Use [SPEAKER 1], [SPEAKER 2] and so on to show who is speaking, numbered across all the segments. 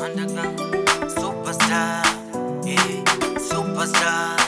[SPEAKER 1] underground superstar, yeah, superstar,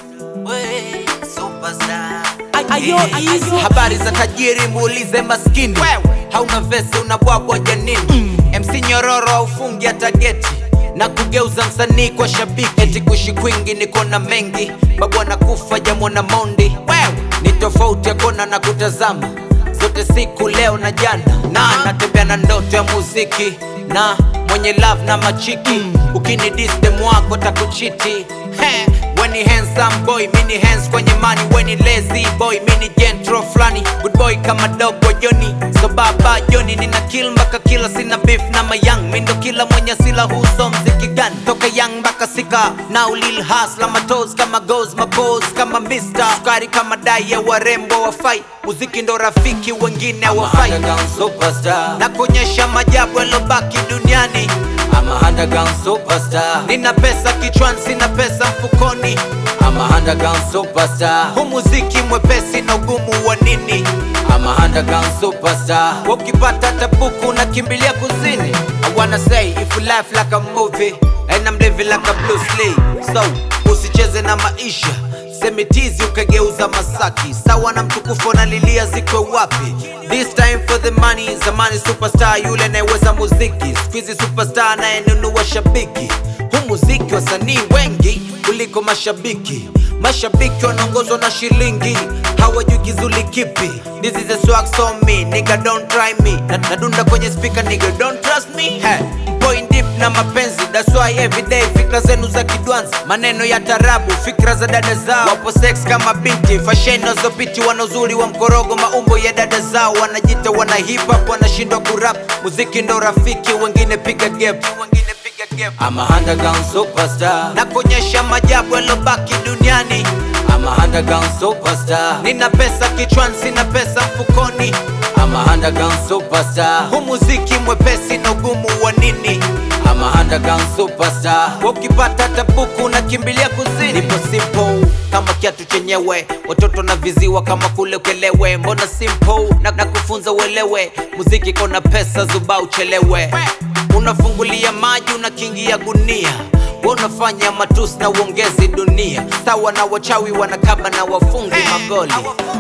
[SPEAKER 1] we superstar.
[SPEAKER 2] Ayo, ayo.
[SPEAKER 3] Habari za tajiri muulize maskini, hauna vesi unabwabwa janini. MC nyororo aufungi hata geti na kugeuza msanii kwa shabiki, eti kushi kwingi niko na mengi, babu anakufa jamona mondi. Ni tofauti ya kona na kutazama zote siku leo na jana, na natembea na ndoto ya muziki na mwenye love na machiki, ukini distem wako takuchiti He, Weni handsome boy, mini hands kwenye money Weni lazy boy, mini gentro flani Good boy kama dogo Joni So baba Joni, nina kill mpaka kila sina beef na mayang Mindo kila mwenye sila huso mziki gani Toka young mpaka sika Now lil hustler, matos kama goes Mapose kama mister Sukari kama dai ya warembo wafai Muziki ndo rafiki wengine hawafai superstar Na kuonyesha majabu yalobaki duniani I'm a underground superstar. Nina pesa kichwani, sina pesa mfukoni. I'm a underground superstar. Hu muziki mwepesi na ugumu wa nini? I'm a underground superstar. Ukipata tabuku unakimbilia kuzini. I wanna say if you life like a movie and I'm living like a Bruce Lee. So usicheze na maisha semitizi ukageuza Masaki, sawa na mtukufu analilia zikwe wapi? This time for the money, zamani superstar yule anayeweza muziki, squeezy superstar anayenunua shabiki. Hu muziki wasanii wengi kuliko mashabiki, mashabiki wanaongozwa na shilingi, hawajui kizuli kipi. This is a swag so me, nigga don't try me, na nadunda kwenye speaker nigga don't trust me. Hey. Point deep na mapenzi that's why everyday fikra zenu za kidwanzi maneno ya tarabu fikra za dada zao wapo sex kama binti fashion nazopiti wana uzuri wa mkorogo maumbo ya dada zao wanajita wana hip hop wanashindwa kurap muziki ndo rafiki wengine piga gap wengine piga gap I'm a underground superstar na kuonyesha majabu yalobaki duniani I'm a underground superstar nina pesa kichwani sina pesa mfukoni I'm a underground superstar hu muziki mwepesi na ugumu wa nini I'm a underground superstar ukipata tabuku unakimbilia kuzini nipo simple kama kiatu chenyewe watoto na viziwa kama kule ukelewe mbona simple na, na kufunza uelewe muziki kona pesa zuba uchelewe unafungulia maji unakingia gunia Wewe unafanya matusi na uongezi dunia sawa na wachawi wanakaba na wafungi magoli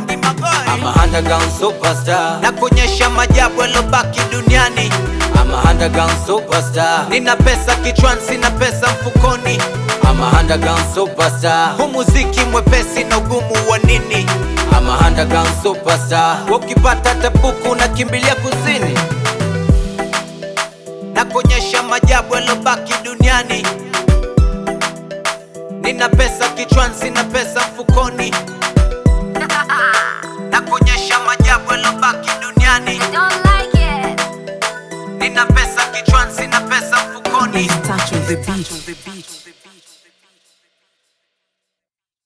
[SPEAKER 3] I'm a underground superstar na kuonyesha majabu yalobaki duniani I'm a underground superstar nina pesa kichwani sina pesa mfukoni I'm a underground superstar hu muziki mwepesi na ugumu wa nini I'm a underground superstar ukipata tabuku unakimbilia kuzini na kuonyesha majabu yalobaki duniani nina pesa kichwani sina pesa mfukoni na kuonyesha majabu